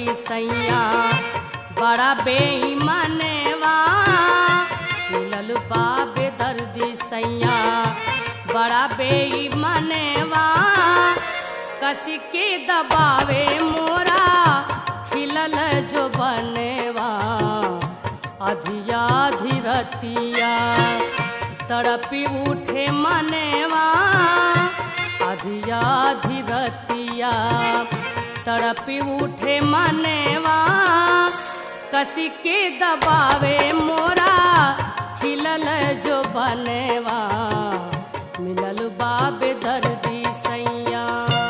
सैया बड़ा बेईमानवा मिलल बा बेदर्दी सैया बड़ा बेईमानवा कसी के दबावे मोरा खिलल जो बनेवा अधिया धीरतिया तड़पी उठे मनेवा अधिया धीरतिया तड़पी उठे मनेवा कसी के दबावे मोरा खिलल जो बनेवा मिलल बाबे दर्दी सैया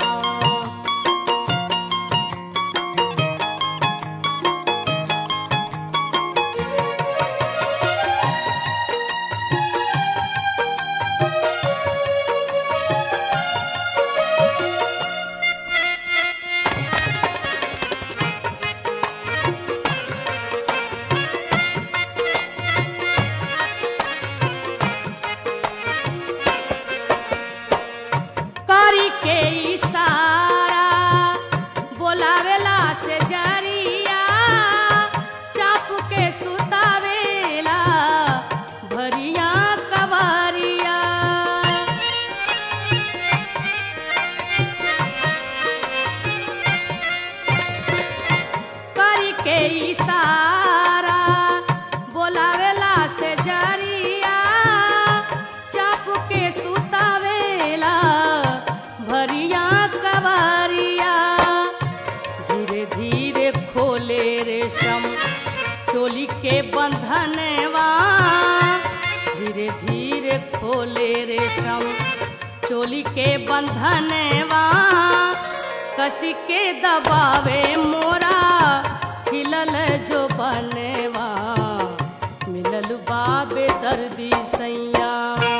करी के इशारा बोलावेला से जरिया चाप के सुतावेला भरिया कवरिया करी के इशारा बोलावेला से जरिया चाप के सुतावेला भरिया कवरिया धीरे धीरे खोले रेशम चोली के बंधनवा धीरे धीरे खोले रेशम चोली के बंधनवा कसी के दबावे मोरा खिलल जो बनेवा मिलल बाबे दर्दी सैया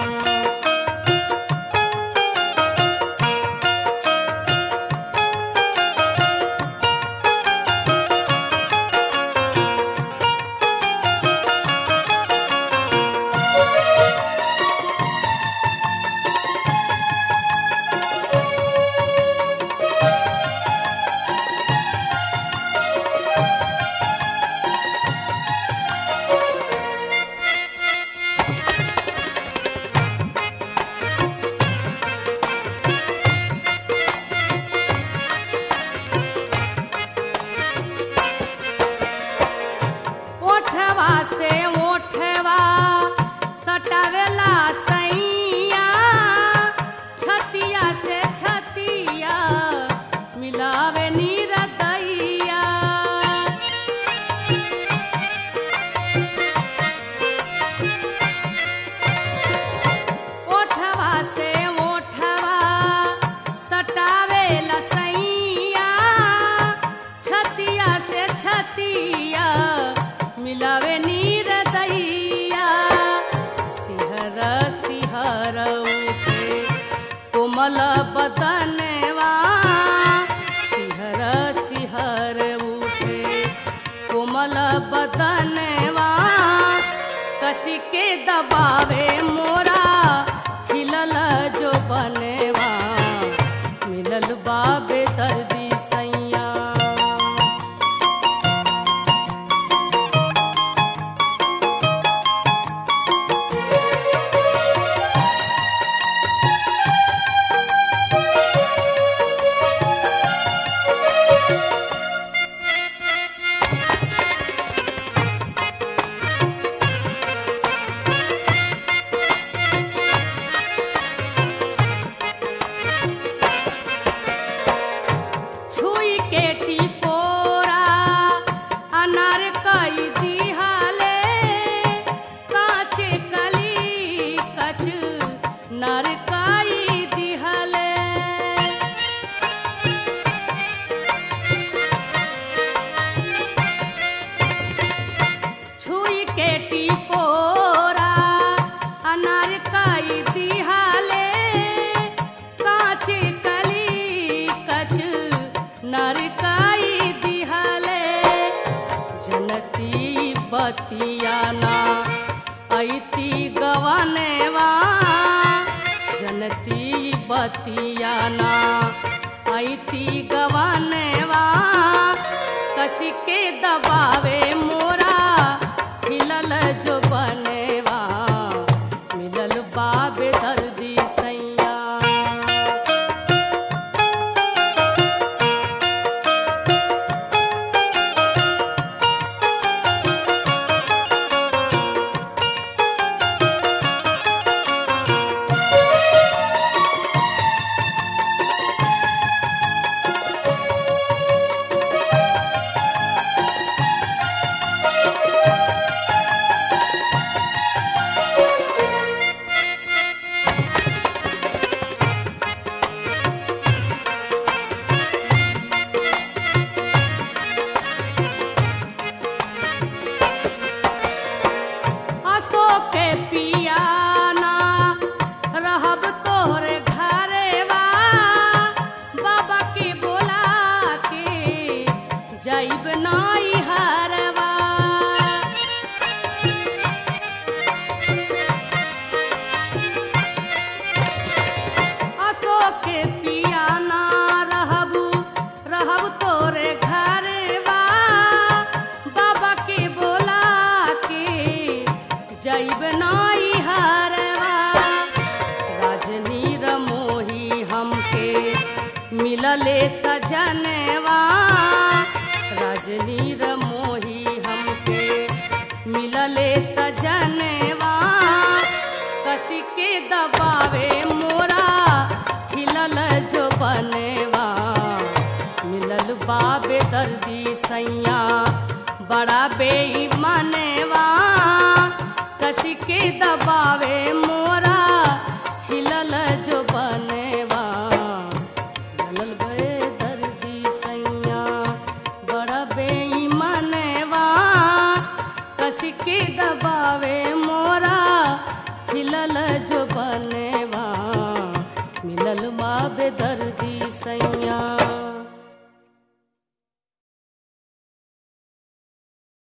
ओठवा से ओठवा सटावेला सैया छतिया से छतिया मिलावे नीरदैया ओठवा से ओठवा सटावेला सैया छतिया से छतिया मिलावे नीर दैया सिहर सिहर उठे कोमल बदनवा सिहर सिहर उठे कोमल बदनवा कसी के दबावे मोरा खिलल जो बनेवा मिलल बाबे दर्दी सैया छुई के टिकोरा अनार कई दिहाले काचे कली कच नर कई दिहले छुई के टिकोरा अनार कई दिहाले काचे कली कच नरकाई दिहले जनती बतियाना ऐती गवनेवा जनती बतियाना ऐती गवनेवा कस कसी के दबावे मोरा खिलल जो बनेवा मिलल बाबे दर्दी सैया अशोक के पियाना रहब तोहरे घरेवा बाबा के बोला के जाइब नाई हरवा अशोक के पियाना रहब रहब तोरे घरेवा बाबा के बोला के जैब नाई हरवा रजनी रमोही हमके मिलले सजनवा रजनी रमोही हमके मिलले सजनवा कसी के दबावे मोरा खिलल जो बनेवा मिलल बाबे दर्दी सैया बड़ा बेईमानवा कसी के दबावे मोरा